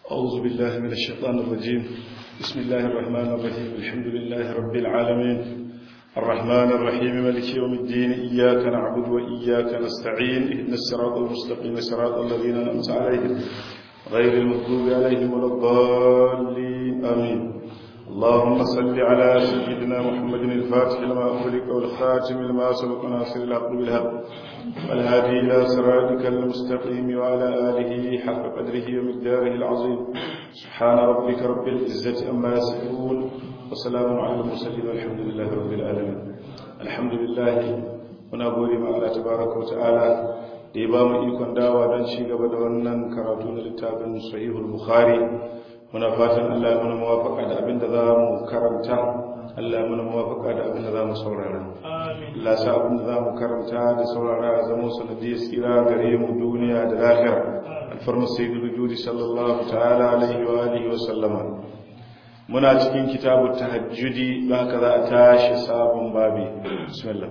أعوذ بالله من الشيطان الرجيم بسم الله الرحمن الرحيم الحمد لله رب العالمين الرحمن الرحيم ملك يوم الدين إياك نعبد وإياك نستعين إهدنا الصراط المستقيم صراط الذين أنعمت عليهم غير المغضوب عليهم ولا الضالين آمين اللهم صل على سيدنا محمد الفاتح لما أغلق والخاتم لما سبق ناصر الحق بالحق والهادي إلى صراطك المستقيم وعلى آله حق قدره ومقداره العظيم سبحان ربك رب العزة أما يصفون وسلام على المرسلين والحمد لله رب العالمين الحمد لله muna gode ma Allah tabaraka wa ta'ala da ya ba mu ikon dawa don ci gaba da wannan karatu na littafin sahihul bukhari muna fatan Allah ya muna muwafaka da abin da za mu karanta Allah ya muna muwafaka da abin da za mu saurara Allah sa abin da za mu karanta da saurara a zama sanadiyar tsira gare mu duniya da lahira alfarmar sayyidul wujudi sallallahu ta'ala alaihi wa alihi wa sallama muna cikin kitabut tahajjudi ba ka za a tashi sabon babi bismillah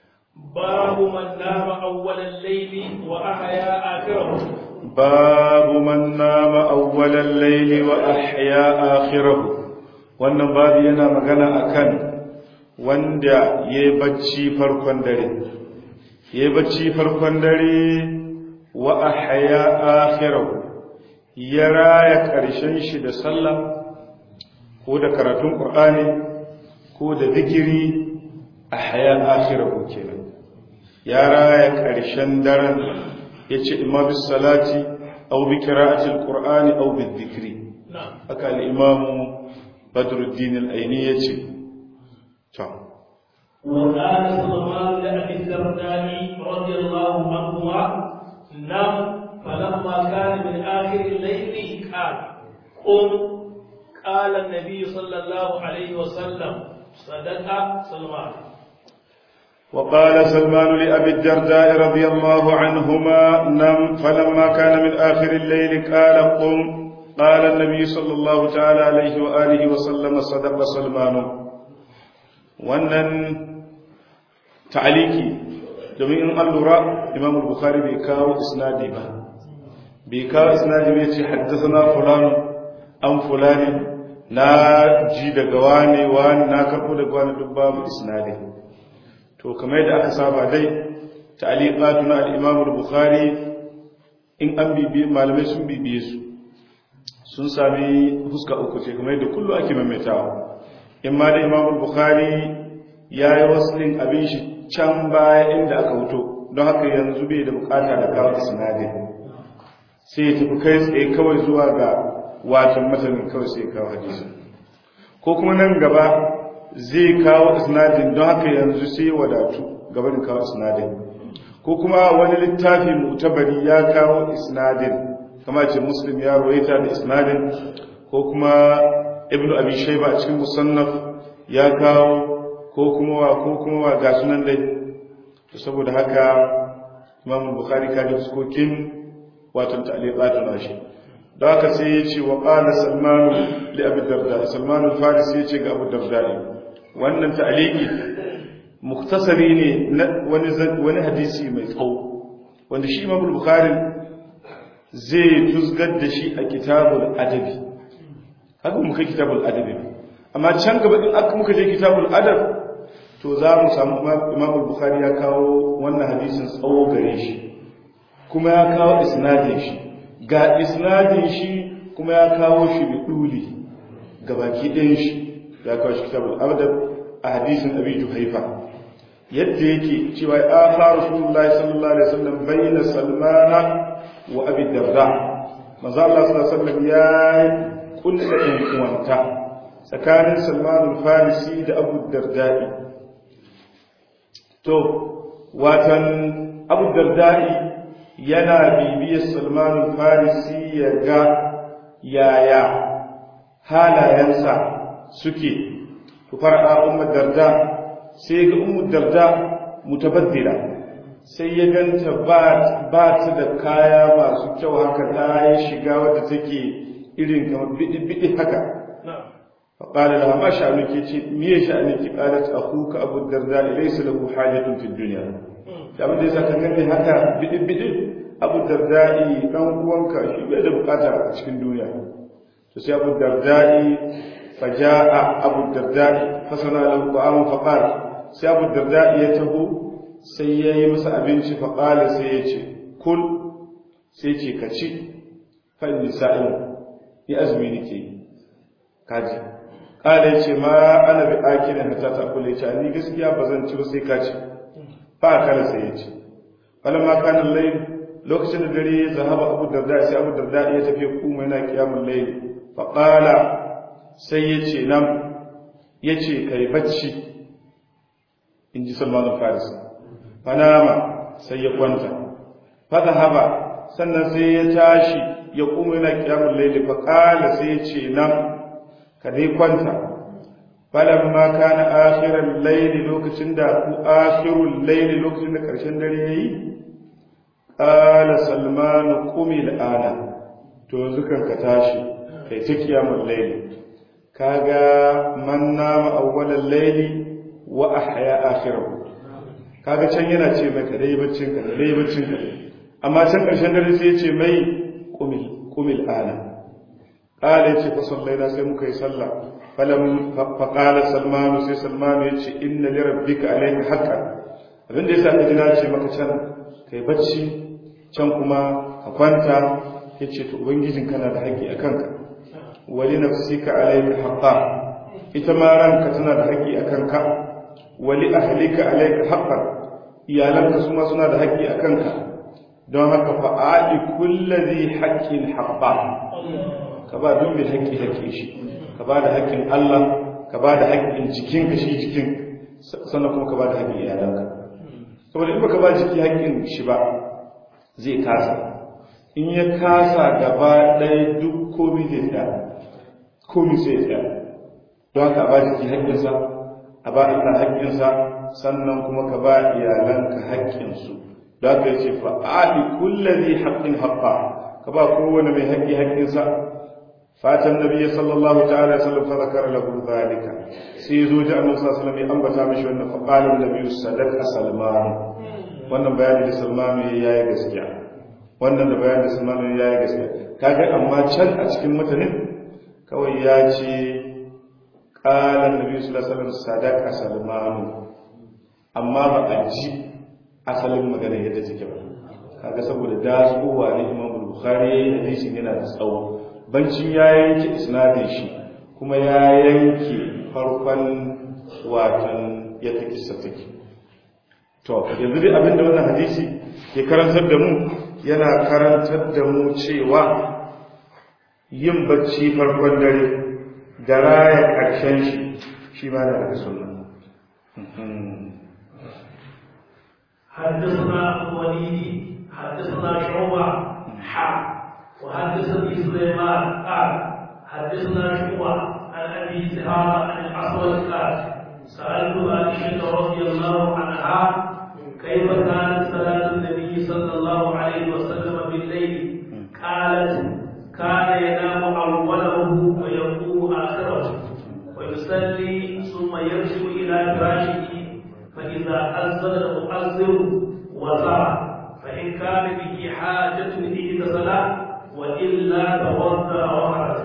باب من نام أول الليل وأحيا آخره باب من نام أول الليل وأحيا آخره wannan babu yana magana akan wanda ya bacci farkon dare ya bacci farkon dare wa ahya akhirahu ya raya karshen shi da sallah ko da karatun qur'ani ko da zikiri ahya akhirahu kenan ya raya ƙarshen daren ya ce imma bis salati au bi qira'atil qur'ani au bi dhikri haka al-imamu badruddin al-aini yace to وقال سلمان لأبي الدرداء رضي الله عنهما نم فلما كان من آخر الليل قال قم قال النبي صلى الله عليه وسلم صدق سلمان وقال سلمان لأبي الدرداء رضي الله عنهما نم فلما كان من آخر الليل قال قم قال النبي صلى الله تعالى عليه وآله وسلم صدق سلمان wannan ta'aliki domin in an lura imam bukhari bai kawo isnadi ba bai kawo isnadi bai ce haddasa fulani an fulani na ji daga wane wani na karɓo daga wani duk babu isnadi to kamar yadda aka saba dai ta'liqatu na al-Imam al-Bukhari in an bibiye malamai sun bibiye su sun sami fuska uku ce kamar yadda kullu ake maimaitawa in ma da Imam al-Bukhari yayi waslin abin shi can baya inda aka wuto don haka yanzu bai da bukata da kawo isnadi sai ya tafi kai tsaye kawai zuwa ga watan matanin kawai sai ya kawo hadisi ko kuma nan gaba zai kawo isnadin don haka yanzu sai wadatu gaban kawo isnadin ko kuma wani littafi mutabari ya kawo isnadin kama ce muslim ya roita da isnadin ko kuma ibnu abi shayba a cikin musannaf ya kawo ko kuma wa ko kuma wa ga sunan dai to saboda haka imam bukhari ka ji fuskokin wato ta'liqatu nashi da haka sai ya ce wa qala salman li abi darda salman al-farisi ya ce ga abu darda wannan ta'aliki muktasari ne na wani wani hadisi mai tsawo wanda shi Imam Bukhari zai tuzgar da shi a kitabul adabi haka muka kitabul adabi amma can gaba din aka muka je kitabul adab to za mu samu Imam Bukhari ya kawo wannan hadisin tsawo gare shi kuma ya kawo isnadin shi ga isnadin shi kuma ya kawo shi bi duli gabaki ɗayan shi ya kawo shi kitabul adab a hadisin abi juhaifa yadda yake cewa ya fa rasulullahi sallallahu alaihi wasallam bayna salmana wa abi darda manzo Allah sallallahu alaihi wasallam ya kulla ɗan uwanta tsakanin salman al-farisi da abu darda'i to watan abu darda'i yana bibiyar salman al-farisi ya ga yaya halayensa suke to far'a ummu darda sai ga ummu darda mutabaddila sai ya ganta ba ba ta da kaya masu kyau haka ta yi shiga wadda take irin kamar bidi bidi haka fa qala laha ma sha'anuki ce miye sha'anuki qalat akhuka abu darda laysa lahu hajatun fid dunya da abin da yasa kan gani haka bidi bidi abu darda dan uwanka shi bai da bukata a cikin duniya to sai abu dardai faja'a abu dardai fasana lahu ta'amun faqal sai abu dardai ya taho sai ya yi masa abinci faqala sai ya ce kul sai ce ka ci fa inni sa'im ya azumi nake kaji kala ya ce ma ana bi akilin hatta ta kula ce ni gaskiya ba zan ci ba sai ka ci fa kala sai ya ci falamma kana layl lokacin da dare ya zahaba abu darda sai abu darda ya tafi kuma yana kiyamul layl fa qala sai ya ce nam ya ce kai bacci in ji salman al-farisi fanama sai ya kwanta fa zahaba sannan sai ya tashi ya kuma yana kiyamul layl fa qala sai ya ce nam ka dai kwanta falamma kana akhiral layl lokacin da ku akhirul layl lokacin da karshen dare yayi qala salman qumi al'ana to yanzu kan ka tashi kai ta kiyamul layl kaga man nama awwalal layl wa ahya akhirahu kaga can yana ce mai ka dai baccin ka dai baccin ka amma can karshen dare sai ya ce mai qumil qumil ana قال يتي فصلينا سي muka yi sallah falam faqala salman sai salman yace inna li rabbika alayka haqqan abin da yasa kaji na ce maka can kai bacci can kuma ka kwanta yace to ubangijin kana da haƙi akan ka wali nafsika alayka haqqan ita ma ranka tana da haƙi akan ka wali ahlika alayka haqqan iyalanka su ma suna da haƙi akan ka don haka fa'ali kulli haqqin haqqan ka ba duk mai haƙƙi haƙƙi shi ka ba da haƙƙin Allah ka ba da haƙƙin jikin ka shi jikin sannan kuma ka ba da haƙƙin iyalanka saboda in baka ba jiki haƙƙin shi ba zai kasa in ya kasa gaba ɗaya duk komi zai tsaya komi sai ya tsaya don haka a ba jiki haƙƙinsa a ba Allah haƙƙinsa sannan kuma ka ba iyalanka haƙƙinsu don haka ya ce fa'ali kullazi haƙƙin haƙƙa ka ba kowane mai haƙƙi haƙƙinsa فاتى النبي صلى الله تعالى وسلم فذكر له ذلك سيزو جاء النبي صلى الله عليه وسلم أنبتا مش فقال النبي صدق سلمان wannan bayani da Salman ya yi gaskiya wannan da bayani da Salman ya yi gaskiya kaga amma can a cikin mutanen kawai ya ce qala annabi sallallahu alaihi wasallam sadaqa Salman amma ba a ji asalin magana yadda take ba kaga saboda dasowa ne Imam Bukhari hadisin yana da tsawo bancin ya yanke isnadin shi kuma ya yanke farkon watan yadda kissa take to yanzu dai abinda wannan hadisi ke karantar da mu yana karantar da mu cewa yin bacci farkon dare da raya ƙarshen shi shi ma na daga sunna حدثنا وليد حدثنا شعبة حا وحدثني سليمان قال حدثنا شعبة عن ابي اسحاق عن الاسود قال سالت عائشه رضي الله عنها كيف كانت صلاه النبي صلى الله عليه وسلم بالليل قالت كان ينام اوله ويقوم اخره ويصلي ثم يرجع الى فراشه فاذا اذن المؤذن وزرع فان كان به حاجه الى صلاه وإلا توضأ وخرج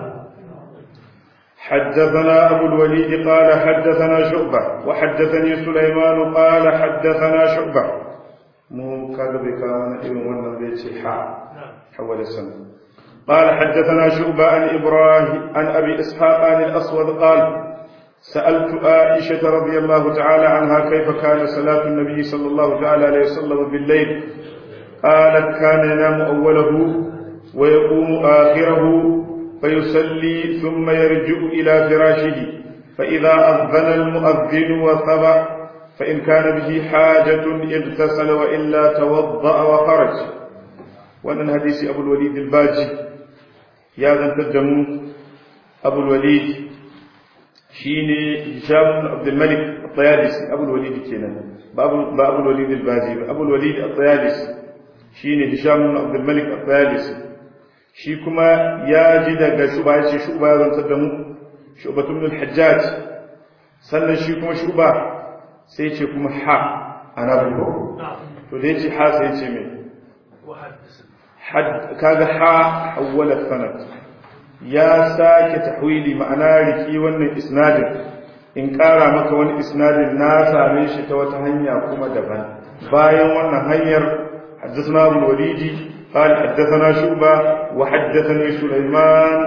حدثنا أبو الوليد قال حدثنا شعبة وحدثني سليمان قال حدثنا شعبة مو كذا بكلام ابن ولد بيت حا حول السنة قال حدثنا شعبة عن إبراهيم عن أبي إسحاق عن الأسود قال سألت عائشة رضي الله تعالى عنها كيف كان صلاة النبي صلى الله تعالى عليه وسلم بالليل قالت كان ينام أوله ويقوم آخره فيصلي ثم يرجع إلى فراشه فإذا أذن المؤذن وثبع فإن كان به حاجة اغتسل وإلا توضأ وخرج وأن الحديث أبو الوليد الباجي يا ذا تدمو أبو الوليد شيني هشام بن عبد الملك الطيالسي أبو الوليد كينا بأبو الوليد الباجي أبو الوليد الطيالسي شيني هشام بن عبد الملك الطيالسي shi kuma ya ji daga shuba ya ce shuba ya zantar da mu shubatun min hajjaj sannan shi kuma shuba sai ce kuma ha ana buko to da ya ce ha sai ce mai kaga ha awwala sanad ya sake tahwili ma'ana riki wannan isnadin in ƙara maka wani isnadin na same shi ta wata hanya kuma daban bayan wannan hanyar حدثنا أبو الوليد قال حدثنا شعبة وحدثني سليمان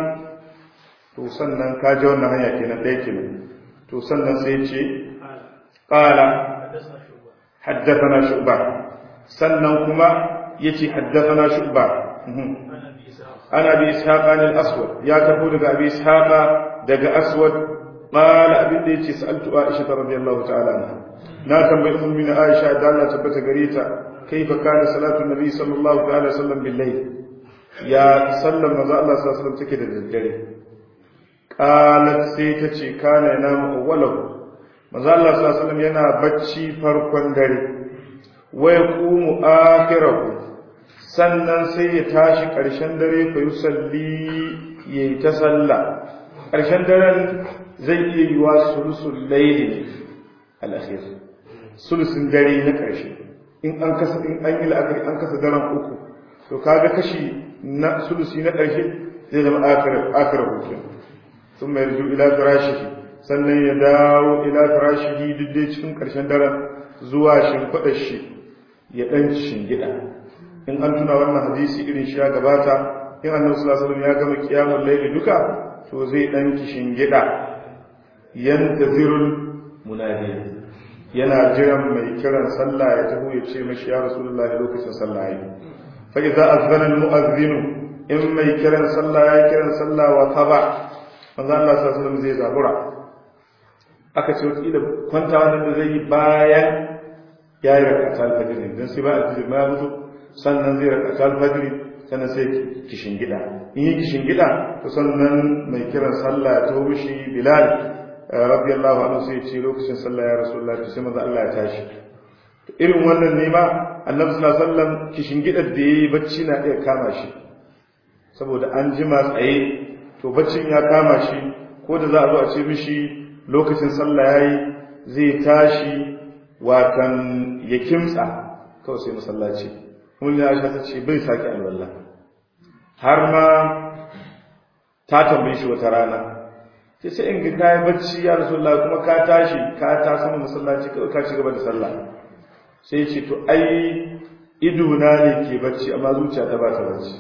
توصلنا كاجونا هيا كنا ديكنا توصلنا سيتي قال حدثنا شعبة سنن كما يتي حدثنا شعبة عن أبي إسحاق عن الأسود يا تقول أبي إسحاق دق أسود قال أبي ديتي سألت عائشة رضي الله تعالى عنها نا تنبئ من عائشة دالة تبت قريتا كيف كان صلاة النبي صلى الله عليه وسلم بالليل يا سلم ماذا الله صلى الله عليه وسلم تكد الجري قالت سيتشي كان ينام أوله ماذا الله صلى الله عليه وسلم ينا بچي فرقا دري ويقوم آخره sannan sai ya tashi ƙarshen dare fa yusalli ya yi ta sallah ƙarshen daren zai iya yi wa sulusun laili al'akhir sulusun dare na ƙarshe in an kasa in an yi la'akari an kasa daren uku to kaga kashi na sulusi na ƙarshe zai zama akirar hukun sun mai ruju ila firashihi sannan ya dawo ila firashihi duk dai cikin ƙarshen daren zuwa shimfiɗar shi ya ɗan shingida in an tuna wannan hadisi irin shi ya gabata in annabi sallallahu alaihi ya gama kiyamul layli duka to zai ɗan shingida yantazirul munadi yana jiran mai kiran sallah ya taho ya ce mashi ya rasulullahi lokacin sallah yi fa idza azana al mu'adhdhin in mai kiran sallah ya kiran sallah wa taba manzo Allah sallallahu alaihi wasallam zai zabura aka ce wata kila kwanta wannan da zai yi bayan ya yi rakata al-fajr dan sai ba al-fajr ma mutu sannan zai rakata al-fajr sannan sai kishin gida in yi kishin gida to sannan mai kiran sallah ya taho mishi bilal radiyallahu anhu sai ce lokacin sallah ya rasulullah to sai manzo Allah ya tashi irin wannan ne ma annabi sallallahu alaihi wasallam kishin gidar da yayi bacci na iya kama shi saboda an jima tsaye to baccin ya kama shi ko da za a zo a ce mishi lokacin sallah yayi zai tashi watan ya kimtsa kawai sai masallaci kuma ya aisha ta ce bai sake alwala har ma ta tambaye shi wata rana sai sai in ga kayan bacci ya rasulullah kuma ka tashi ka ta sama masallaci kawai ka ci gaba da sallah sai ce to ai idona ne ke bacci amma zuciya ta ba ta bacci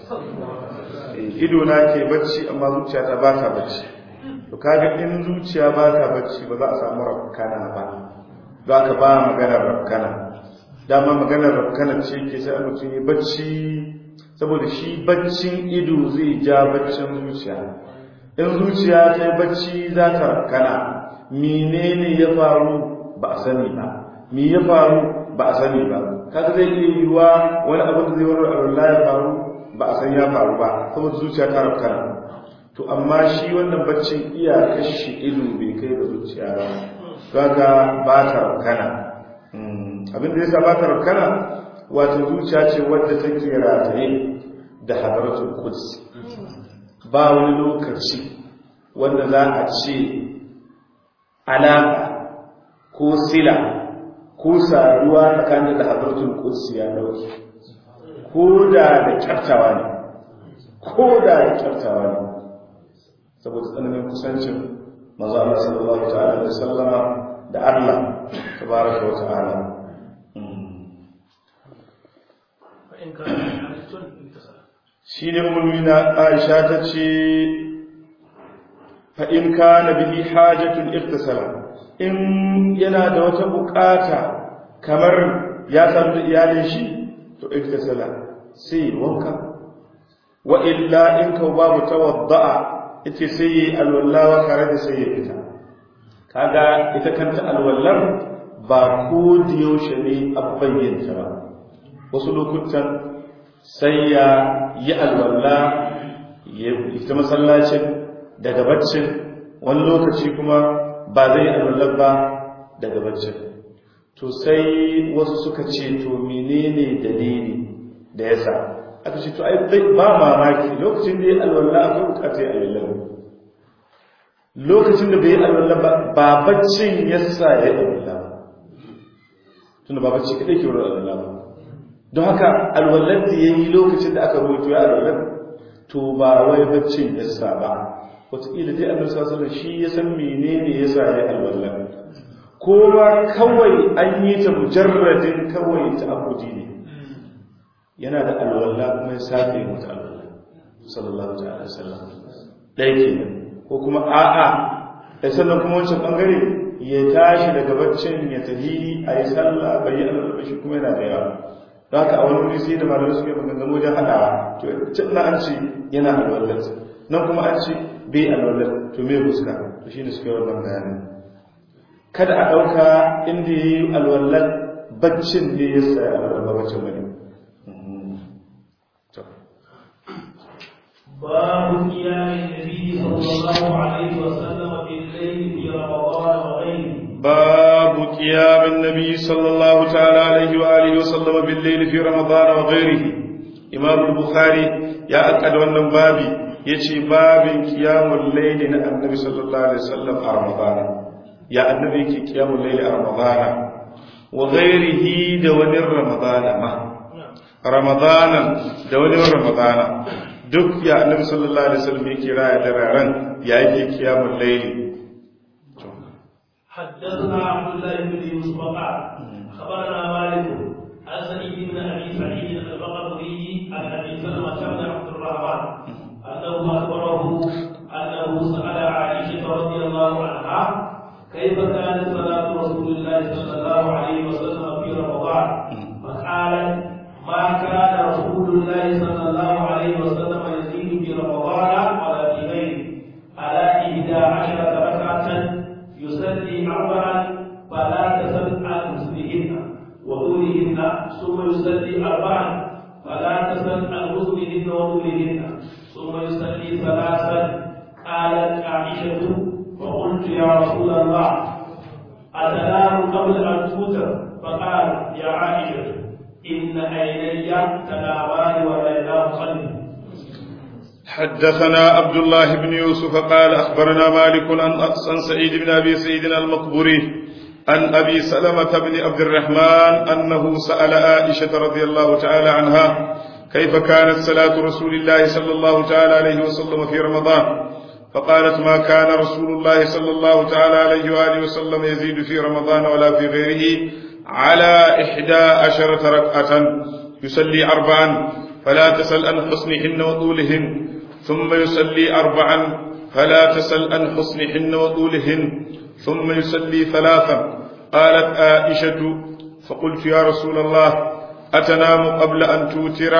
idona ke bacci amma zuciya ta ba ta bacci to kaga in zuciya ba ta bacci ba za a samu rafkana ba za ka ba maganar rafkana dama maganar rafkana ce ke sai mutum yi bacci saboda shi baccin ido zai ja baccin zuciya in zuciya ta yi bacci za ta rafkana menene ya faru ba a sani ba me ya faru ba a sani ba kaga zai iya yiwuwa wani abu da zai wani Allah ya faru ba a san ya faru ba saboda zuciya ta rafkana to amma shi wannan baccin iyakar shi ido bai kai da zuciya ba kaga ba ta rafkana abin da yasa ba ta rafkana wato zuciya ce wadda take rataye da hadaratul quds ba wani lokaci wanda za a ce alaka ko sila ko saduwa tsakanin da hadaratul quds ya dauke ko da da kyaftawa ne ko da da kyaftawa ne saboda tsananin kusancin manzo Allah sallallahu ta'ala alaihi wasallama da Allah tabaraka wa ta'ala shi ne umarmina aisha ta ce fa'in ka na bihi hajjatun irtasala in yana da wata bukata kamar ya samu da iyalin shi to irtasala sai wanka wa illa in ka babu tawadda'a ita sai yi alwallawa kare da sai ya fita kaga ita kanta alwallar ba ko da yaushe ne abbayyanta ba wasu lokutan sai ya yi alwalla ya ita masallacin daga baccin wani lokaci kuma ba zai yi alwallar ba daga baccin to sai wasu suka ce to menene dalili da yasa aka ce to ai ba mamaki lokacin da ya alwalla akwai bukatar ya alwallar lokacin da bai yi alwalla ba ba baccin yasa ya yi alwalla ba tunda ba bacci kadai ke wurin alwalla ba don haka alwallar da ya yi lokacin da aka rubuto ya alwallar to ba wai baccin yasa ba wataƙila dai annabi sallallahu alaihi shi ya san menene yasa ya alwala ko ma kawai an yi ta mujarradin kawai ta abudi ne yana da alwala kuma ya sake mata alwala sallallahu alaihi wasallam dai kenan ko kuma a'a sai sannan kuma wancan bangare ya tashi daga baccin ya tafi a yi sallah bai yi alwala shi kuma yana da yawa don haka a wani wuri sai da malamai suke maganganu wajen haɗawa to can na an ce yana alwallar nan kuma an ce bai alwallar to me fuska to shine suke wannan bayanin kada a ɗauka inda ya yi alwallar baccin ne ya sa alwallar baccin wani باب قيام النبي صلى الله عليه وسلم بالليل في رمضان وغيره باب قيام النبي صلى الله تعالى عليه وآله وسلم بالليل في رمضان وغيره إمام البخاري يا أكد wannan babi yace babin qiyamul layli na annabi sallallahu alaihi wasallam a ramadan ya annabi yake qiyamul layli a ramadan wa ghairihi da wani ramadan ma ramadan da wani ramadan duk ya annabi sallallahu alaihi wasallam yake raya da raran ya yake qiyamul layli حدثنا عبد الله بن يوسف قال خبرنا مالك عن سعيد بن ابي سعيد البقري عن ابي سلمه بن عبد الرحمن انه اخبره انه سال عائشه رضي الله عنها كيف كانت صلاه رسول الله صلى الله عليه وسلم في رمضان فقالت ما كان رسول الله صلى الله عليه وسلم يزيد في رمضان ولا في غيره على إحدى عشرة ركعة يصلي أربعا فلا تسل عن حسنهن وطولهن ثم يصلي أربعا فلا تسل عن حسنهن وطولهن ثم يصلي ثلاثا قالت عائشة فقلت يا رسول الله أتنام قبل أن توتر فقال يا عائشة إن عيني تنامان وعيناه قلبي حدثنا عبد الله بن يوسف قال أخبرنا مالك عن سعيد بن أبي سعيد المقبري عن أبي سلمة بن عبد الرحمن أنه سأل عائشة رضي الله تعالى عنها كيف كانت صلاة رسول الله صلى الله تعالى عليه وسلم في رمضان فقالت ما كان رسول الله صلى الله تعالى عليه وآله وسلم يزيد في رمضان ولا في غيره على إحدى عشرة ركعة يصلي أربعا فلا تسل عن حسنهن وطولهن ثم يصلي أربعا فلا تسل عن حسنهن وطولهن ثم يصلي ثلاثا قالت عائشة فقلت يا رسول الله أتنام قبل أن توتر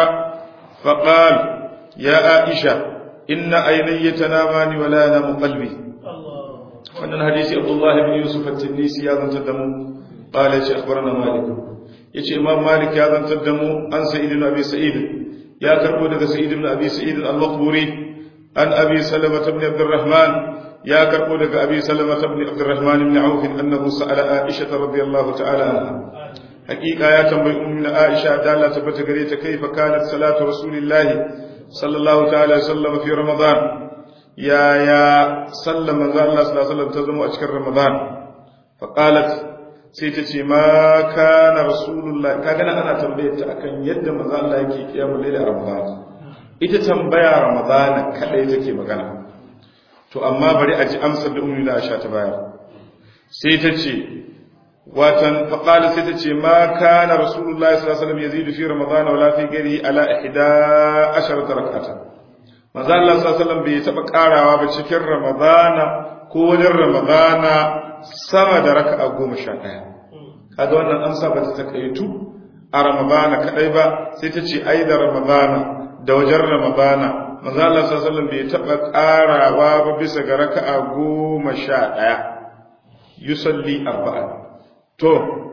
فقال يا عائشة إن عيني تنامان ولا ينام قلبي wannan hadisi Abdullah ibn Yusuf at-Tinisi ya zantar da mu qala ya akhbarana Malik yace Imam Malik ya zantar da mu an Sa'id ibn Abi Sa'id ya karbo daga Sa'id ibn Abi Sa'id al-Maqburi an Abi Salamah ibn Abdurrahman ya karbo daga Abi Salamah ibn Abdurrahman ibn Auf annahu sa'ala Aisha radhiyallahu ta'ala anha hakika ya tambayi ummu Aisha da Allah tabbata gare ta kaifa kanat salatu rasulillahi sallallahu ta'ala sallam fi ramadan ya ya sallama manzo Allah sallallahu alaihi wasallam ta zama a cikin ramadan fa qalat sai ta ce ma kana rasulullah kaga nan ana tambayar ta akan yadda manzo Allah yake kiyamul layl a ramadan ita tambaya ramadan kadai take magana to amma bari a ji amsar da ummu Aisha ta bayar sai ta ce watan faƙali sai ta ce ma kana rasulullahi sallallahu alaihi wasallam yazidu fi ramadan wala fi ghairihi ala ihda asharata rak'atan manzo Allah sallallahu alaihi wasallam bai taba karawa ba cikin ramadana ko wajen ramadana sama da raka'a goma sha ɗaya kaga wannan amsa ba ta takaitu a ramadana kadai ba sai ta ce ai da ramadana da wajen ramadana manzo Allah sallallahu alaihi wasallam bai taba karawa ba bisa ga raka'a goma sha ɗaya yusalli arba'a to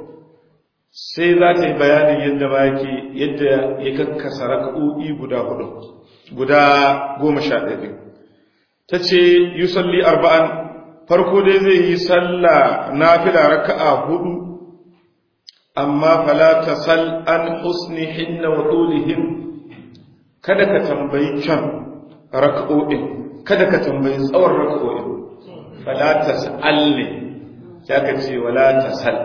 sai za ta yi bayanin yadda ba yake yadda ya kakkasa raka'o'i guda hudu guda goma sha ɗaya ta ce yusalli arba'an farko dai zai yi sallah nafila raka'a hudu amma fala tasal an husnihinna wa tulihin kada ka tambayi can raka'o'in kada ka tambayi tsawon raka'o'in fala tasal ne ya ka ce wala tasal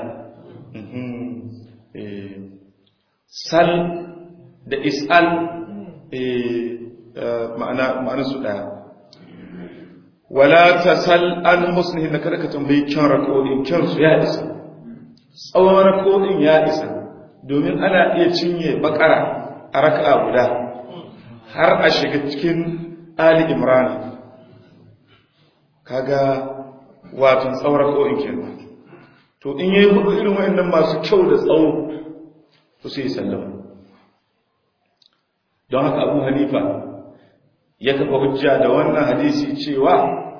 sal da is'al ma'ana ma'anar su daya wala tasal an husnihin kada ka tambayi kyan rako'in kyan su ya isa tsawon rako'in ya isa domin ana iya cinye bakara a raka'a guda har a shiga cikin ali imrana kaga watan tsawon rako'in kenan to in yayi hudu irin wayannan masu kyau da tsawo to sai sallama don haka Abu Hanifa ya kafa hujja da wannan hadisi cewa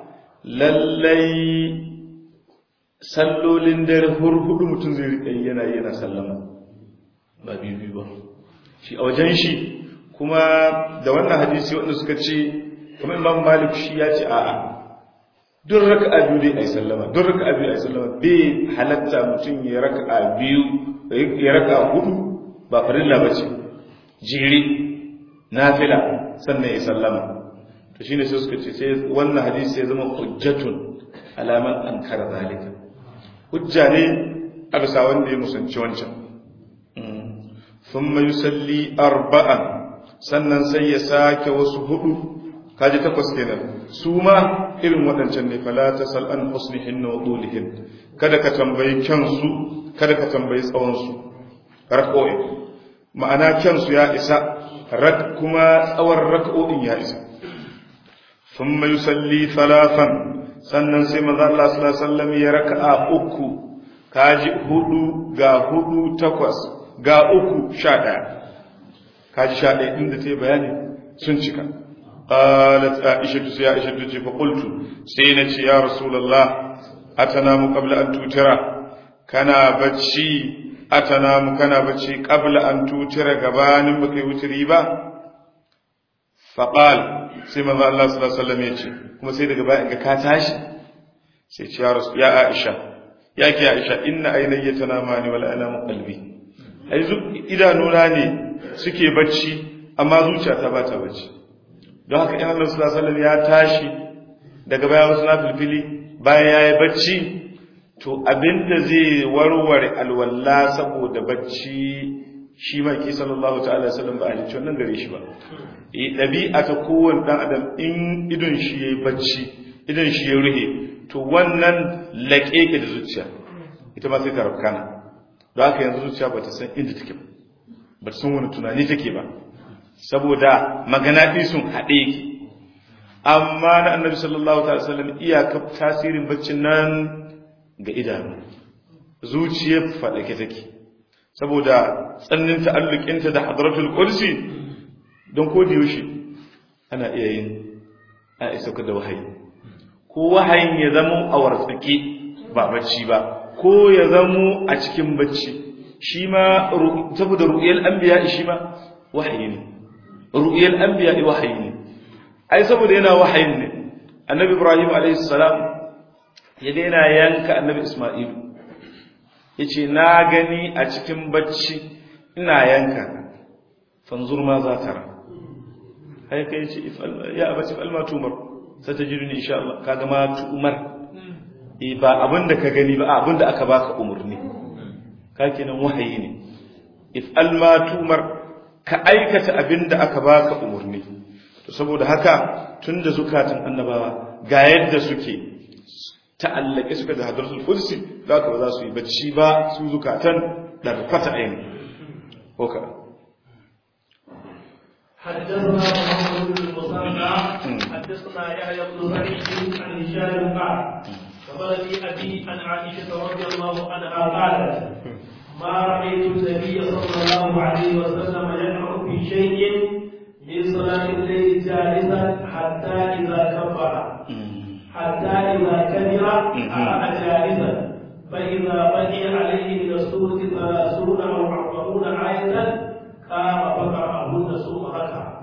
lallai sallolin dare hurhudu mutum zai riƙa yana yana sallama ba biyu ba shi a wajen shi kuma da wannan hadisi wanda suka ce kuma Imam Malik shi ya ce a'a duk raka'a biyu dai ai sallama duk raka'a biyu ai sallama bai halatta mutum ya raka'a biyu ya raka'a hudu ba farilla bace jiri nafila sannan ya sallama to shine sai suka ce sai wannan hadisi ya zama hujjatun alaman ankara zalika hujja ne a bisa wanda ya musanci wancan thumma yusalli arba'an sannan sai ya sake wasu hudu kaji takwas kenan su ma irin waɗancan ne fala ta sal an husnihin wa dulihin kada ka tambayi kyansu kada ka tambayi tsawon su rak'o'i ma'ana kyansu ya isa rak kuma tsawon rak'o'in ya isa thumma yusalli thalathan sannan sai manzo Allah sallallahu alaihi wasallam ya raka'a uku kaji hudu ga hudu takwas ga uku sha ɗaya kaji sha ɗaya inda ta yi bayani sun cika قالت عائشة يا عائشة فقلت سينة يا رسول الله أتنام قبل أن توتر كنا بتشي أتنام كنا بتشي قبل أن توتر قبان بكي وتريبا فقال سيما الله صلى الله عليه وسلم يجي كما سيدة قبائن كاتاش سيدة يا رسول يا عائشة يا كي عائشة إن عيني تنامان ولا أنام قلبي إذا نوراني سكي بتشي أما زوجة تباتا بتشي don haka in Allah sallallahu alaihi wasallam ya tashi daga baya wasu na filfili bayan yayi bacci to abinda zai warware alwala saboda bacci shi ma ki sallallahu ta'ala alaihi wasallam ba a ji wannan gare shi ba eh dabi'a ta kowanne dan adam in idon shi yayi bacci idon shi ya ruhe to wannan laƙeƙe da zuciya ita ma sai ta rafkana don haka yanzu zuciya ba ta san inda take ba ba ta san wani tunani take ba saboda maganaɗi sun haɗe ki amma na annabi sallallahu ta'ala sallam iyaka tasirin baccin nan ga idanu zuciyar faɗake take saboda tsannin ta'allukinta da hadratul kursi don ko da yaushe ana iya yin a isa da wahayi ko wahayin ya zamo a wartsake ba bacci ba ko ya zamo a cikin bacci shi ma saboda ru'yal anbiya shi ma wahayi ne ru'yal anbiya wahayi ne ai saboda yana wahayin ne annabi ibrahim alayhi salam ya daina yanka annabi isma'il yace na gani a cikin bacci ina yanka fanzur ma za ta ra ai kai ce ya abati fal ma tumar satajiduni insha Allah kaga ma tumar eh ba abinda ka gani ba abinda aka baka umurni ka kenan wahayi ne if al ma tumar ka aikata abin da aka baka umarni to saboda haka tun da zukatan annabawa ga yadda suke ta'allake suka da hadarsul kursi za ka ba za su yi bacci ba su zukatan ɗarfata aini oka حدثنا محمد بن المصنع حدثنا يحيى بن سعيد عن هشام قال خبرني ابي عن عائشه رضي الله عنها قالت ما رأيت النبي صلى الله عليه وسلم يقرأ في شيء من صلاة الليل جالسا حتى إذا كبر حتى إذا كبر قرأ جالسا فإذا بقي عليه من السورة ثلاثون أو أربعون آية قام فقرأهن ثم ركع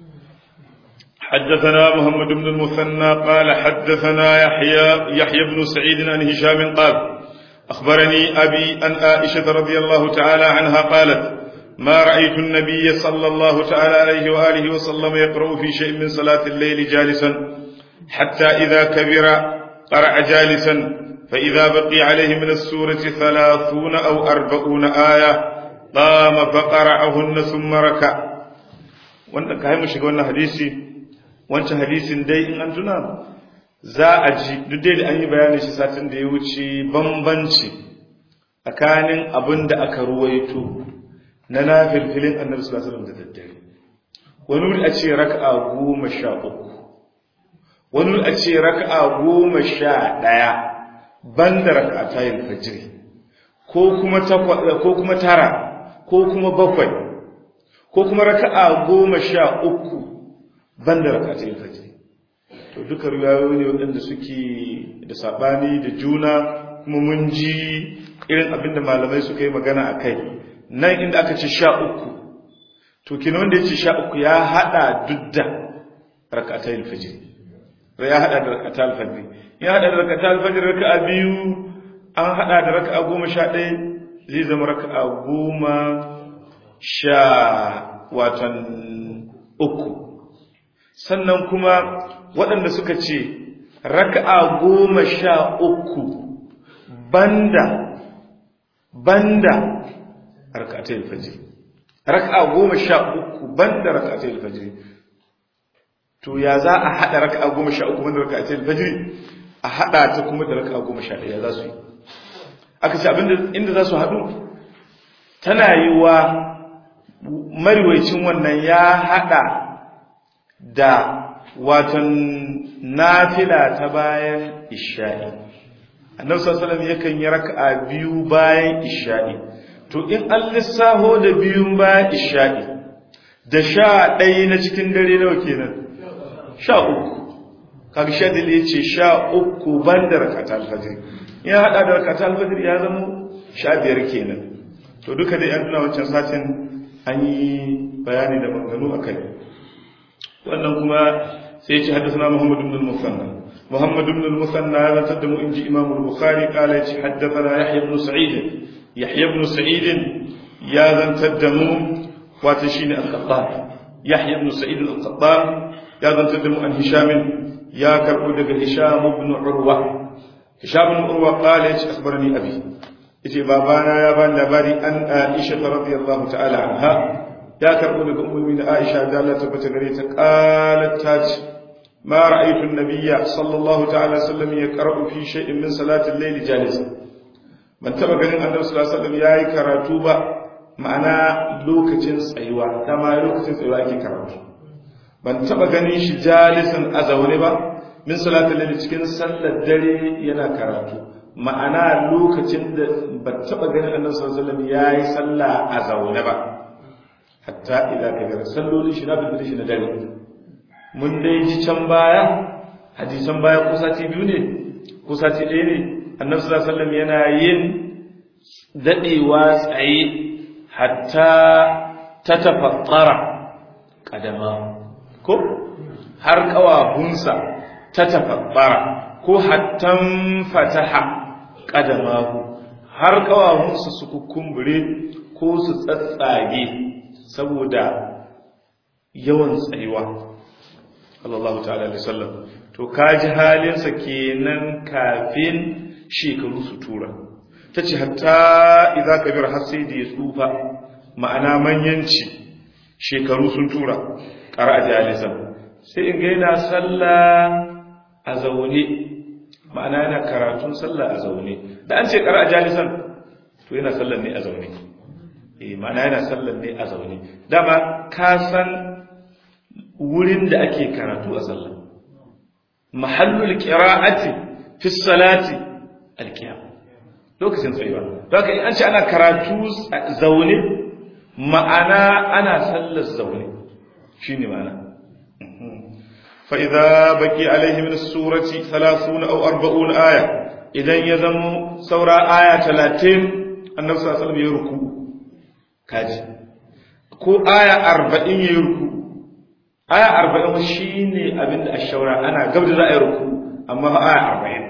حدثنا محمد بن المثنى قال حدثنا يحيى يحيى بن سعيد عن هشام قال أخبرني أبي أن عائشة رضي الله تعالى عنها قالت ما رأيت النبي صلى الله تعالى عليه وآله وسلم يقرأ في شيء من صلاة الليل جالسا حتى إذا كبر قرأ جالسا فإذا بقي عليه من السورة ثلاثون أو أربعون آية قام فقرأهن ثم ركع wanda ka mu shiga wannan hadisi wancan hadisin dai in an tuna za a ji duk dai da an yi bayani shi satin da ya wuce bambanci tsakanin abin da aka ruwaito na nafilfilin annabi sallallahu alaihi wasallam da daddare wani wuri a ce raka'a goma sha uku wani wuri a ce raka'a goma sha ɗaya ban da raka'a tayin fajiri ko kuma ko kuma tara ko kuma bakwai ko kuma raka'a goma sha uku ban da raka'a tayin fajiri to duka riwayoyi ne waɗanda suke da saɓani da juna kuma mun ji irin abinda malamai suka yi magana a kai nan inda aka ce sha uku to kina wanda ya ce sha uku ya haɗa duk da rakatai alfajir ya haɗa da rakatai alfajir ya haɗa da rakatai alfajir raka'a biyu an haɗa da raka'a goma sha ɗaya zai zama raka'a goma sha watan uku sannan kuma waɗanda suka ce raka'a goma sha uku banda banda raka'atul fajr raka'a goma sha uku banda raka'atul fajr to ya za a hada raka'a goma sha uku banda raka'atul fajr a hada ta kuma da raka'a goma sha ɗaya za su yi aka ce abinda inda za su haɗu tana yi wa mariwaicin wannan ya hada da watan nafila ta bayan isha'i annabi sallallahu alaihi yakan yi raka'a biyu bayan isha'i to in an lissaho da biyun bayan isha'i da sha ɗaya na cikin dare nawa kenan sha uku kaga sha dalil yace sha uku banda rakata alfajr ya hada da rakata alfajr ya zama sha biyar kenan to duka da yan wancan satin an yi bayani da maganganu akai wannan kuma sai ce haddasa Muhammad ibn al-Musanna Muhammad ibn al-Musanna ya zantar da mu inji Imam al-Bukhari kala ya ce haddathana Yahya ibn Sa'id Yahya ibn Sa'id ya zantar da mu wato shine al-Qattan Yahya ibn Sa'id al-Qattan ya zantar da mu an Hisham ya karbo daga Hisham ibn Urwa Hisham ibn Urwa kala ya ce akhbarani abi yace babana ya bani labari an Aisha radiyallahu ta'ala anha ya karbo daga ummi da Aisha da Allah tabbata gare ta qalat ta ce ma ra'aytu an-nabiyya sallallahu ta'ala sallam yaqra'u fi shay'in min salati al-layl jalisa ban taba ganin annabi sallallahu alaihi wasallam yayi karatu ba ma'ana lokacin tsayuwa dama lokacin tsayuwa ake karatu ban taba ganin shi jalisan a zaune ba min salatul layl cikin sallar dare yana karatu ma'ana lokacin da ban taba ganin annabi sallallahu alaihi wasallam yayi sallah a zaune ba hatta idan ka gara sallolin shi na bibiri shi na dare mun dai ji can baya hadisan baya ko sati biyu ne ko sati ɗaya ne annabi sallallahu alaihi wasallam yana yin dadewa tsaye hatta ta tafattara kadama ko har kawahunsa ta tafattara ko hattan fataha kadamahu har kawahunsa su kukumbure ko su tsatsage saboda yawan tsayuwa sallallahu ta'ala alaihi wasallam to kaji halinsa kenan kafin shekaru su tura tace hatta idza kabir har sai da ya tsufa ma'ana manyanci shekaru sun tura qara jalisan sai in ga yana sallah a zaune ma'ana yana karatun sallah a zaune da an ce qara jalisan to yana sallah ne a zaune eh ma'ana yana sallar ne a zaune dama ka san wurin da ake karatu a sallah mahallul qira'ati fi salati alqiyam lokacin tsayuwa haka in an ce ana karatu zaune ma'ana ana sallar zaune shine ma'ana fa idza baqi alaihi min as-surati 30 aw 40 aya idan ya zamo saura aya 30 annabi sallallahu alaihi wasallam ya ruku kaji ko aya arba'in ya yi ruku aya arba'in shi ne abinda a shaura ana gab da za a yi ruku amma aya arba'in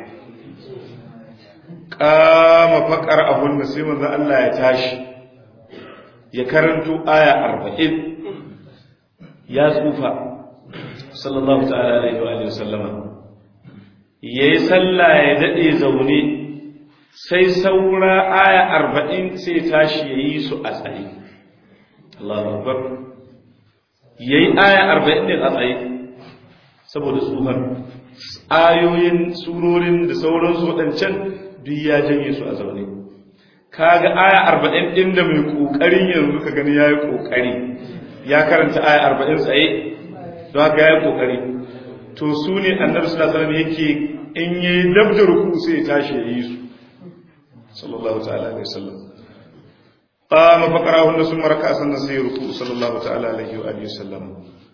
kama faƙar abun da sai manzan Allah ya tashi ya karanto aya arba'in ya tsufa sallallahu ta'ala alaihi wa sallama ya yi sallah ya daɗe zaune sai saura aya arba'in sai tashi ya yi su a tsaye Allahu Akbar yayi aya 40 din a tsaye saboda tsuhar ayoyin surorin da sauransu waɗancan duk ya janye su a zaune kaga aya 40 din da mai kokarin yanzu ka gani yayi kokari ya karanta aya 40 tsaye don haka yayi kokari to su ne annabi sallallahu alaihi wasallam yake in yayi dabda ruku sai ya tashi yayi su sallallahu ta'ala alaihi wasallam qama faqarahunna summa raka'a sannan sai ruku sallallahu ta'ala alaihi wa alihi wasallam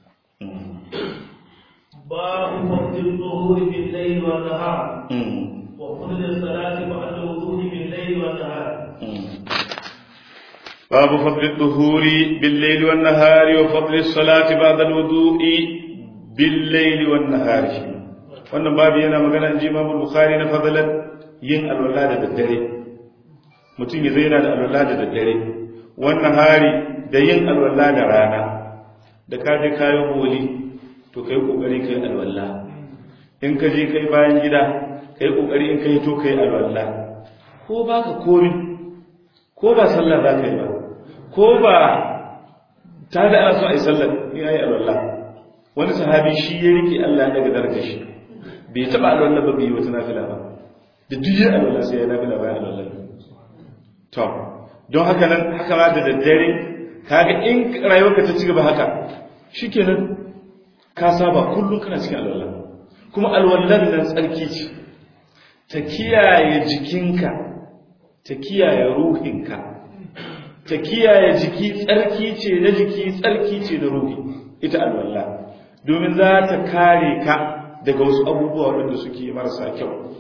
باب وقت الظهور بالليل والنهار وفضل الصلاة بعد الوضوء بالليل والنهار باب فضل الظهور بالليل والنهار وفضل الصلاة بعد الوضوء بالليل والنهار wannan babu yana magana inji Imam Bukhari na fadalan yin alwala da daddare mutum ya zaina da alwala da daddare wannan hari da yin alwala da rana da ka je kayan boli to kai kokari kai alwala in ka je kai bayan gida kai kokari in kai to kai alwala ko baka komi ko ba sallah za ka yi ba ko ba ta da ana so a yi sallar in ya yi alwallah wani sahabi shi ya rike Allah ya daga darajar shi bai taba alwallah ba bai yi wata nafila ba da duk yin alwallah sai ya nafila bayan alwallah to don haka nan haka ma da daddare kaga in rayuwarka ta ci gaba haka shikenan ka saba kullum kana cikin alwallah kuma alwallah nan tsarki ce ta kiyaye jikinka ta kiyaye ruhinka ta kiyaye jiki tsarki ce na jiki tsarki ce na ruhi ita alwallah domin za ta kare ka daga wasu abubuwa wanda suke marasa kyau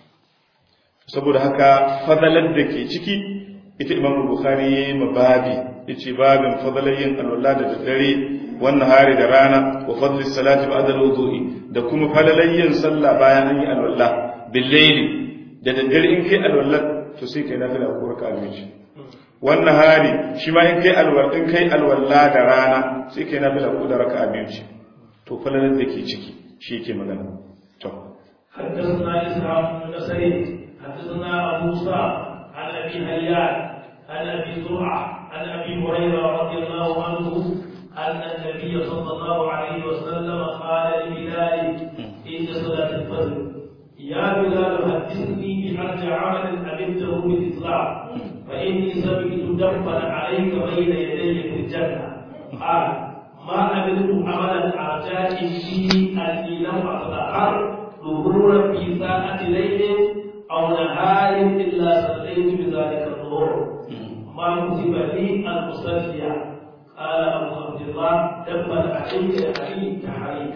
saboda haka fadalar da ke ciki ita imamu bukhari ya yi mababi ya ce babin fadalar yin alwallah da daddare wannan hari da rana wa fadlis salati ba'da al-wudu'i da kuma falalar yin sallah bayan an yi alwallah bil layli da daddare in kai alwallah to sai kai nafila ko raka'a biyu wannan hari shi ma in kai alwal in kai alwalla da rana sai kai nafila ko da raka'a biyu ce to falalar da ke ciki shi yake magana to حدثنا إسحاق بن نصري حدثنا أبو سعد عن أبي هيان عن أبي زرعة عن أبي هريرة رضي الله عنه أن النبي صلى الله عليه وسلم قال لبلال عند صلاة الفجر يا بلال حدثني بأرجى عمل عملته بالإسلام فإني سمعت دفا عليك بين يدي في الجنة قال ما عملت عملا أرجاك فيه أني لم أتطهر ظهورا في ساعة ليل أو نهار إلا صليت بذلك الظهور ما كتب لي أن أصلي قال أبو عبد الله دفا عليك علي تحريك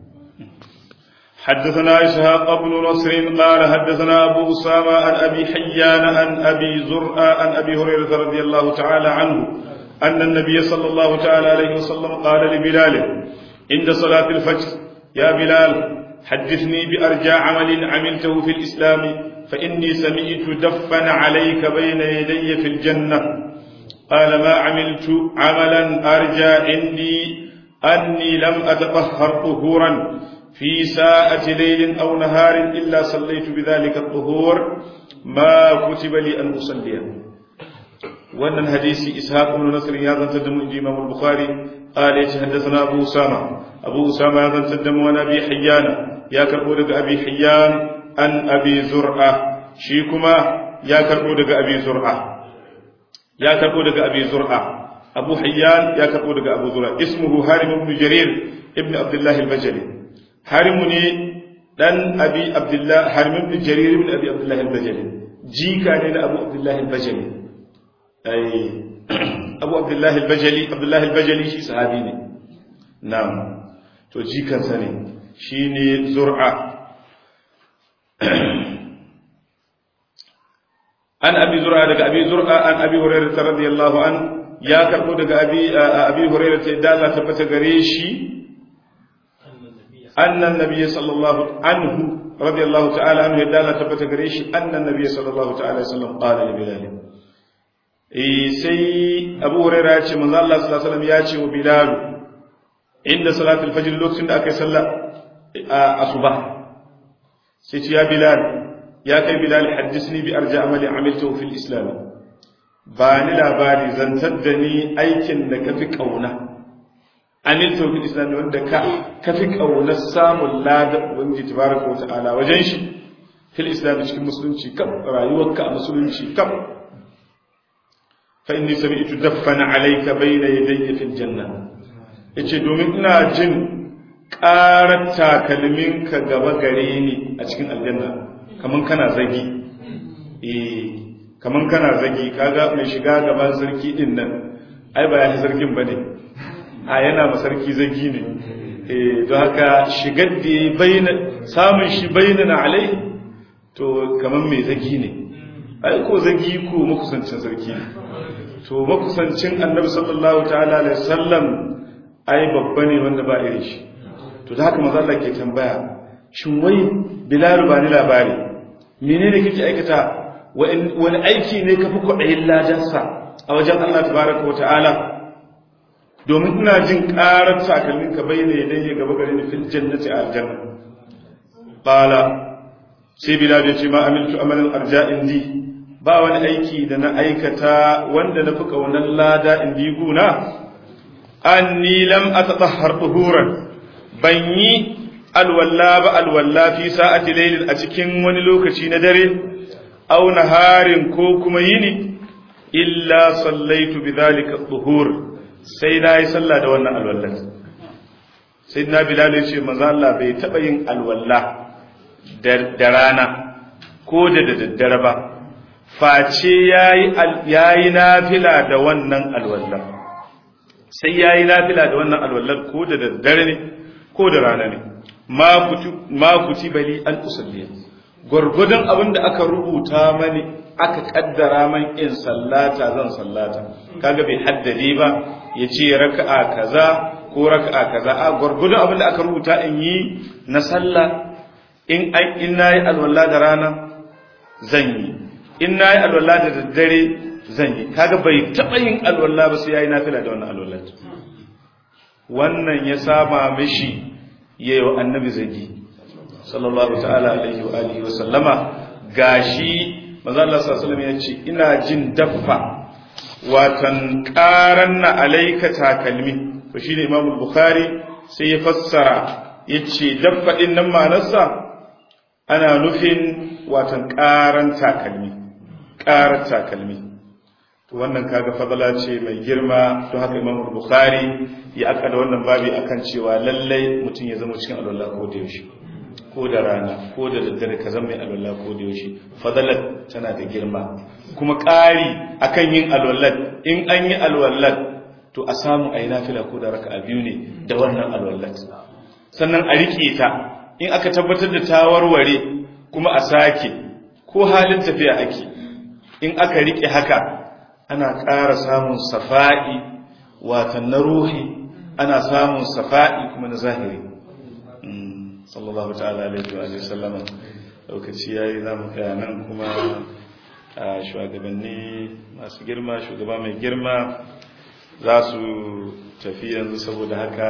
حدثنا إسحاق بن نصر قال حدثنا أبو أسامة عن أبي حيان عن أبي زرع عن أبي هريرة رضي الله تعالى عنه أن النبي صلى الله تعالى عليه وسلم قال لبلال عند صلاة الفجر يا بلال حدثني بأرجى عمل عملته في الإسلام فإني سمعت دفا عليك بين يدي في الجنة قال ما عملت عملا أرجى عندي أني لم أتطهر طهورا في ساعة ليل أو نهار إلا صليت بذلك الطهور ما كتب لي أن أصلي وأن الحديث إسحاق بن نصر هذا تدم الإمام البخاري قال يتحدثنا أبو أسامة أبو أسامة هذا تدم وأنا أبي حيان يا كربو أبي حيان أن أبي زرعة شيكما يا كربو أبي زرعة يا كربو أبي زرعة أبو حيان يا كربو أبو زرعة اسمه هارم بن جرير ابن عبد الله البجلي harimu ne dan abi abdullah harimin bin jarir bin abi abdullah al-bajali jika ne na abu abdullah al-bajali ai abu abdullah al-bajali abdullah al-bajali shi sahabi ne na'am to jikan sa ne shine zur'a an abi zur'a daga abi zur'a an abi hurairah radiyallahu an ya karbo daga abi abi hurairah da Allah tabbata gare shi أن النبي صلى الله عنه رضي الله تعالى عنه يدالا تبت قريش أن النبي صلى الله تعالى وسلم قال لبلال إيه سي أبو هريرة ياتي من الله صلى الله عليه وسلم ياتي وبلال عند صلاة الفجر لوقت أكي صلى أصبح سيتي يا بلال يا كي بلال حدثني بأرجى عمل عملته في الإسلام bani labari zantar da ni aikin da ka fi ƙauna amilta fil islam wanda ka kafi kaunar samun ladan ubangiji tabaraka wa ta'ala wajen shi fil islam cikin musulunci kam rayuwarka a musulunci kam fa inni sami'tu daffana alayka bayna yadayya fil janna yace domin ina jin ƙarar takalminka gaba gare ni a cikin aljanna kaman kana zagi eh kaman kana zagi kaga mai shiga gaban sarki din nan ai ba ya sarkin bane a yana ma sarki zagi ne eh don haka shigar da ya bayyana samun shi bayyana alai to kaman mai zagi ne ai ko zagi ko makusancin sarki ne to makusancin annabi sallallahu ta'ala alaihi wasallam ai babba ne wanda ba irin shi to da haka manzo Allah ke tambaya shin wai bilal ba ni labari menene kake aikata wani aiki ne kafi kwaɗayin ladansa a wajen Allah tabaraka wa ta'ala domin ina jin ƙarar takalmin ka bai ne idan ya gaba gare ni fil jannati a aljanna qala sai bilal ya ce ma amiltu amalan arja'in di ba wani aiki da na aikata wanda na fi kaunar lada in di guna anni lam atatahhar tuhuran ban yi alwalla ba alwalla fi sa'ati laylin a cikin wani lokaci na dare aw naharin ko kuma yini illa sallaitu bidhalika tuhur sai na yi sallah da wannan alwallar sai na bilal ya ce manzo Allah bai taba yin alwalla da rana ko da daddare ba face yayi yayi nafila da wannan alwallar sai yayi nafila da wannan alwallar ko da daddare ne ko da rana ne ma kuti ma kuti bali an usalliya gurgudun abin da aka rubuta mani aka kaddara man in sallata zan sallata kaga bai haddade ba ya ce raka'a kaza ko raka'a kaza a gurgudun abin da aka rubuta in yi na sallah in ai in nayi alwala da rana zan yi in nayi alwala da daddare zan yi kaga bai taba yin alwala ba sai yayi nafila da wannan alwala wannan ya saba mishi yayin annabi zagi sallallahu ta'ala alaihi wa alihi wa sallama gashi manzo Allah sallallahu alaihi ya ce ina jin daffa watan qaranna alayka takalmi to shine Imam Bukhari sai ya fassara yace daffa din nan ma'anarsa ana nufin watan qaran takalmi qaran takalmi to wannan kaga fadala ce mai girma to haka Imam Bukhari ya aka da wannan babi akan cewa lallai mutum ya zama cikin alwala ko da yaushe ko da rana ko da daddare ka zama mai alwala ko da yaushe fadalar tana da girma kuma ƙari akan yin alwallat in an yi alwallat to a samu a yi nafila ko da raka a biyu ne da wannan alwallat sannan a riƙe ta in aka tabbatar da ta warware kuma a sake ko halin tafiya ake in aka riƙe haka ana ƙara samun safa'i watan na ruhi ana samun safa'i kuma na zahiri sallallahu ta'ala alaihi wa sallama lokaci yayi zamu kai nan kuma a shugabanni masu girma shugaba mai girma za su tafi yanzu saboda haka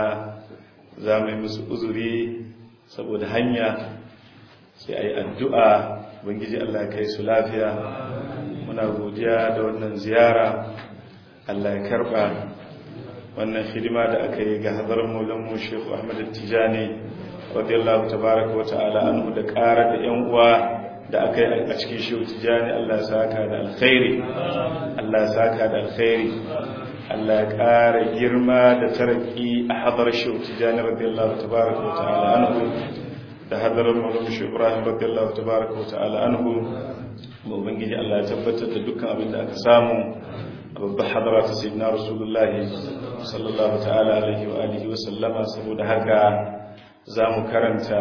za mu yi musu uzuri saboda hanya sai a yi addu'a bangiji Allah ya kai su lafiya muna godiya da wannan ziyara Allah ya karba wannan hidima da aka yi ga hadarin maulanmu Sheikh Ahmad Tijani radiyallahu tabaraka wata'ala anhu da ƙara da ƴan uwa da aka yi a cikin shehu tijani Allah ya saka da alkhairi Allah ya saka da alkhairi Allah ya ƙara girma da taraki a hadar shehu tijani radiyallahu tabaraka wata'ala anhu da hadarar maulana shehu Ibrahim radiyallahu tabaraka wata'ala anhu mu ubangiji Allah ya tabbatar da dukkan abin da aka samu a babbar hadara ta sayyidina rasulullahi sallallahu ta'ala alaihi wa alihi wa sallama saboda haka za mu karanta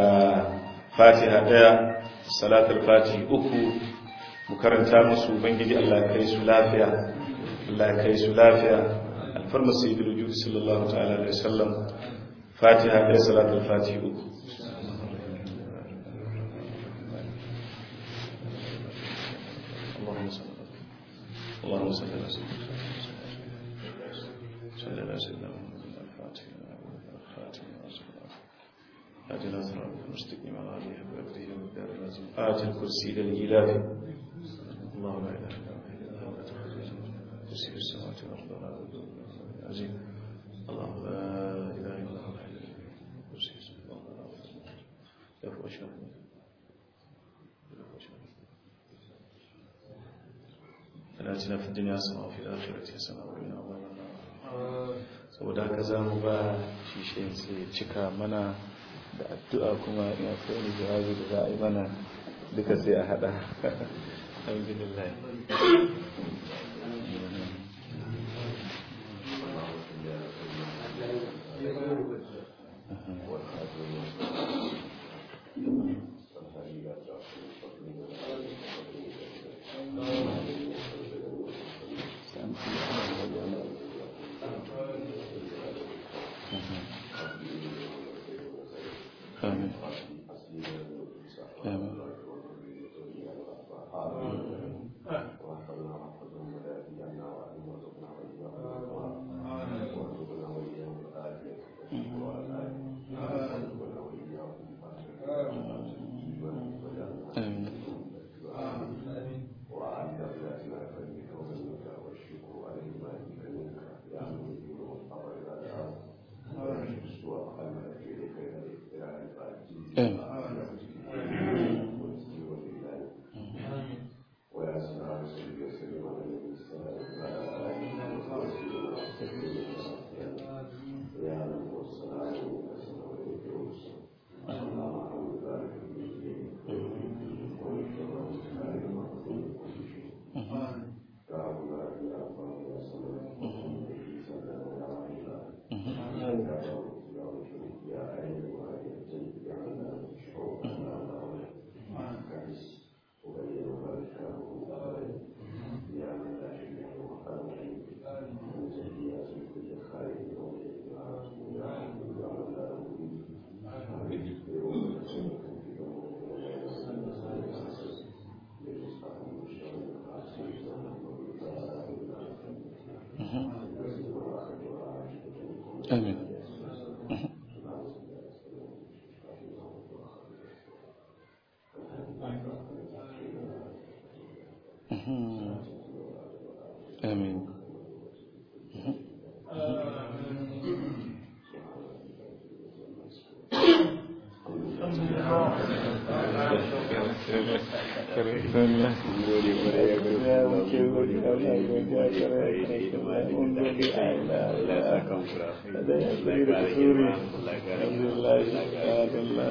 fatiha daya salatul fatihi uku mu karanta musu ubangiji Allah ya kai su lafiya Allah ya kai su lafiya alfarma sayyidul wujud sallallahu ta'ala alaihi wasallam fatiha daya salatul fatihi uku اللهم صل على سيدنا صلى على سيدنا محمد الفاتح الخاتم أجل أسرار المستقيم على هذه بأكله والدار اللازم آت الكرسي للإلاف الله لا إله إلا هو كرسي السماوات والأرض لا عزيز الله لا إله لا تنا في الدنيا سماء وفي الآخرة سماء وقنا عذاب النار saboda haka za mu ba shi shi sai cika mana da addu'a kuma in akwai wani jawabi da za a yi mana duka sai a hada alhamdulillah آمين آمين آمين آمين آمين آمين Alhamdulillah